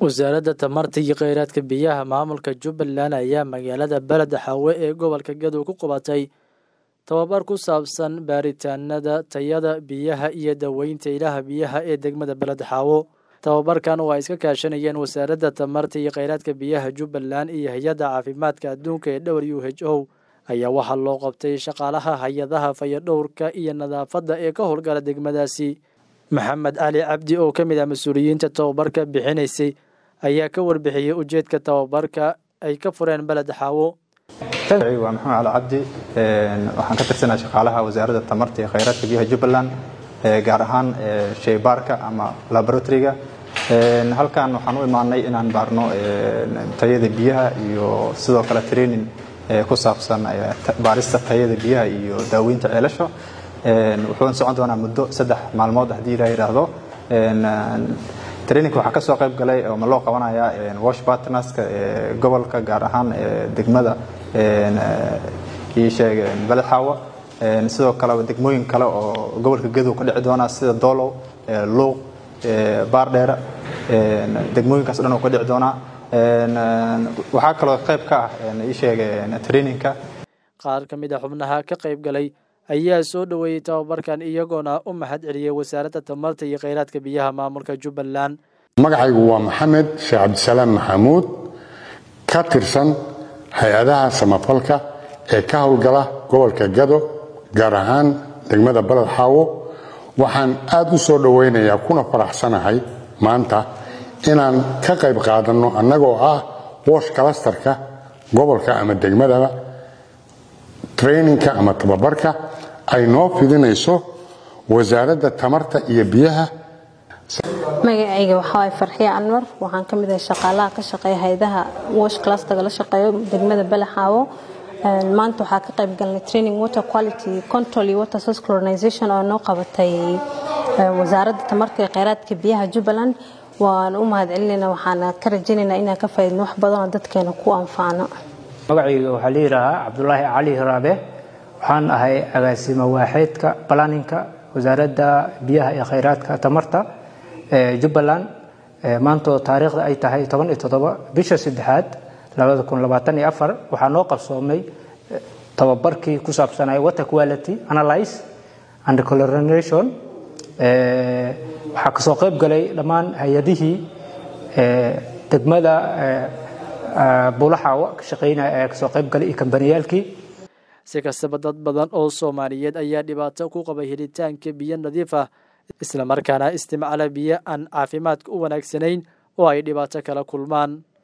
wasaaradda tamarta iyo kheyraadka biyaha maamulka jubbaland ayaa magaalada beled xaawe ee gobolka gadow ku qabatay tababar ku saabsan baaritaanada tayada biyaha iyo daweynta ilaha biyaha ee degmada beled xaawo tababarkan oo ay iska kaashanayeen wasaaradda tamarta iyo kheyraadka biyaha jubbaland iyo hay-adda caafimaadka adduunka ee w h o ayaa waxaa loo qabtay shaqaalaha hay-adaha fayadhowrka iyo nadaafadda ee ka howlgala degmadaasi maxamed cali cabdi oo ka mid ah mas-uuliyiinta tababarka bixinaysay ayaa ka warbixiyey ujeedka tababarka ay ka fureen beled xaawo waa maxamed cali cabdi waxaan ka tirsanaa shaqaalaha wasaaradda tamarta iyo kheyraadka biyaha jubbaland gaar ahaan sheybaarka ama laboratoriga halkan waxaan u imaanay inaan baarno tayada biyaha iyo sidoo kale training ku saabsan baarista tayada biyaha iyo daaweynta ceelasha wuxuuna socon doonaa muddo saddex maalmood haddii la yidhaahdo traininka waxaa ka soo qayb galay oo ma loo qabanayaa wash partnerska gobolka gaar ahaan degmada ii sheeg beled xaawa sidoo kale degmooyin kale oo gobolka gadow ka dhici doona sida doolow luuq baardheere degmooyinkaas dhan oo ka dhici doonaa waxaa kaloo qayb ka ah ii sheeg traininka qaar ka mid a xubnaha ka qayb galay ayaa soo dhoweeyey tababarkan iyagoona u mahad celiyey wasaaradda tamarta iyo kheyraadka biyaha maamulka jubbaland magacaygu waa maxamed sheekh cabdisalaam maxamuud ka tirsan hay-adaha samafalka ee ka howlgala gobolka gado gaar ahaan degmada baled xaawo waxaan aad u soo dhowaynayaa kuna faraxsanahay maanta inaan ka qayb qaadanno annagoo ah wosh kalastarka gobolka ama degmadaba traininka ama tababarka ay noo fidinayso wasaaradda tamarta iyo biyaha magacayga waxawaay farxiya anwar waxaan ka mid ahay shaqaalaha ka shaqeeya hay-adaha wash clusterga la shaqeeyo degmada balaxaawo maanta waxaa ka qayb galnay training water quality control iyo water source colonization oo noo qabatay wasaaradda tamarta iyo kheyraadka biyaha jubbaland waan u mahad celinayna waxaana ka rajaynaynaa inaan ka faaidno wax badan oo dadkeena ku anfaano magacayga waxaa la yidhaahaa cabdulaahi cali hiraabe waxaan ahay agaasimo waaxeedka balaninka wasaaradda biyaha iyo kheyraadka tamarta ee jubbaland maantoo taariikhda ay tahay toban iyo toddoba bisha saddexaad labada kun labaatan iyo afar waxaa noo qabsoomay tababarkii ku saabsanaya water quality analyze and colorination waxaa kasoo qayb galay dhammaan hay-adihii degmada buulaxaawa ka shaqeynaya ayaa kasoo qayb galay iyo kambaniyaalkii si kastaba dad badan oo soomaaliyeed ayaa dhibaato ku qaba helitaanka biyo nadiif ah islamarkaana isticmaala biyo aan caafimaadka u wanaagsanayn oo ay dhibaato kala kulmaan